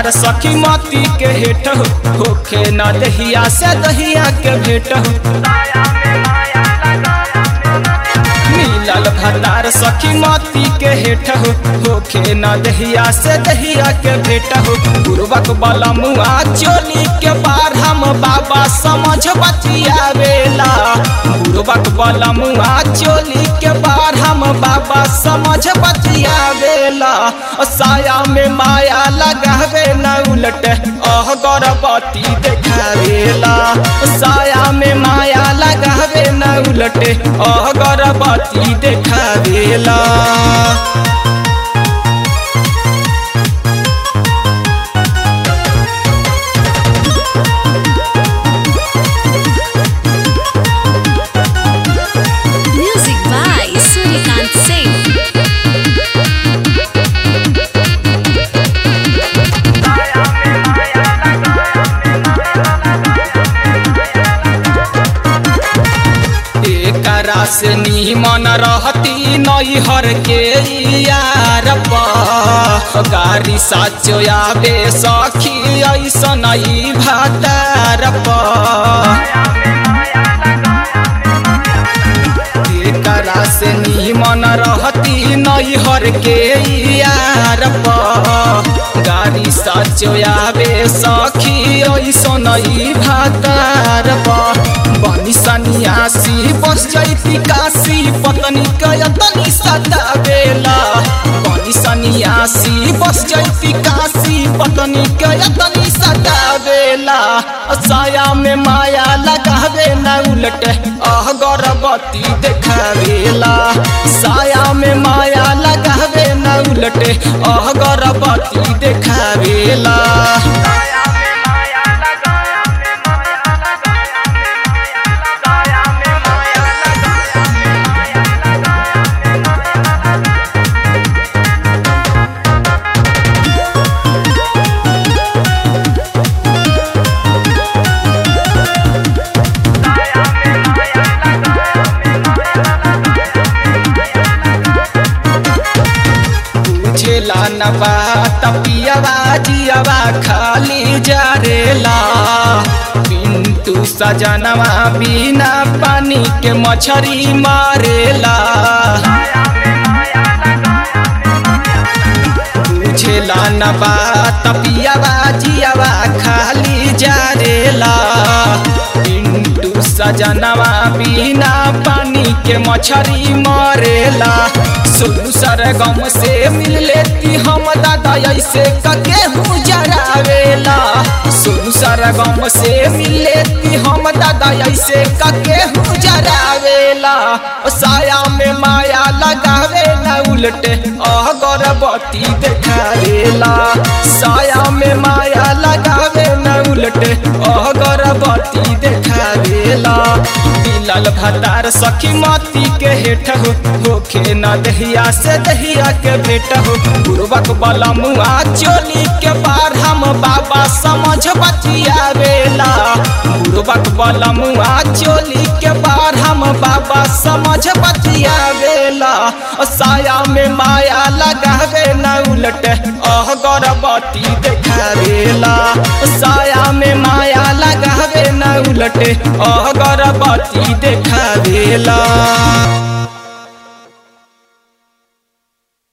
भतार सखी मती के हेट हो होखे न दहिया से दहिया के भेट हो मिलल भतार सखी मती के हेठ हो होखे न दहिया से दहिया के भेट हो गुरुबक बलमुआ चोली के पार हम बाबा समझ बतियावेला गुरुबक बलमुआ चोली के पार हम बाबा समझ बतियावेला साया में माया लगावे न उलट अह गरबती देखावेला साया में माया लगावे न उलट अह गरबती देखावेला Music by Surikant Singh. एकरा से निमन रहती नैहर के यार पा गाड़ी साचो आवे सखी ऐसन ई भातार पा एकरा से निमन रहती नैहर के यार पा गाड़ी साचो आवे सखी ऐसन ई भातार पा बनी सन्यासी बस जैती काशी पत्नी कयतनी सदावेला बनी सन्यासी बस जैती काशी पत्नी कयतनी सदावेला साया में माया लगावे न उलट अह गर्भवती देखावेला साया में माया लगावे न उलट अह गर्भवती देखावेला बुझेला न बात पियवा जियवा खाली जारेला पिंटू सजनवा बिना पानी के मछरी मारेला बुझेला न बात पियवा जियवा खाली जारेला पिंटू सजनवा बिना पानी के मछरी मरेला सोनू सरगम से मिल लेती हम दादा ऐसे कके हूँ जरावेला सोनू सरगम से मिल लेती हम दादा ऐसे कके हूँ जरावेला साया में माया लगावे न उलट अह गर्भवती देखावेला साया में माया लगावे न उलट अह गर्भवती देखावेला मिलल भतार सखी मती के हेठ हो होखे न दहिया से दहिया के भेट हो गुरुबक बलमुआ चोली के पार हम बाबा समझ बतियावेला गुरुबक बलमुआ चोली के पार हम बाबा समझ बतियावेला साया में माया लगावे न उलट अह गर्भवती देखावेला साया में माया लगावे न उलट अह गर्भवती देखावेला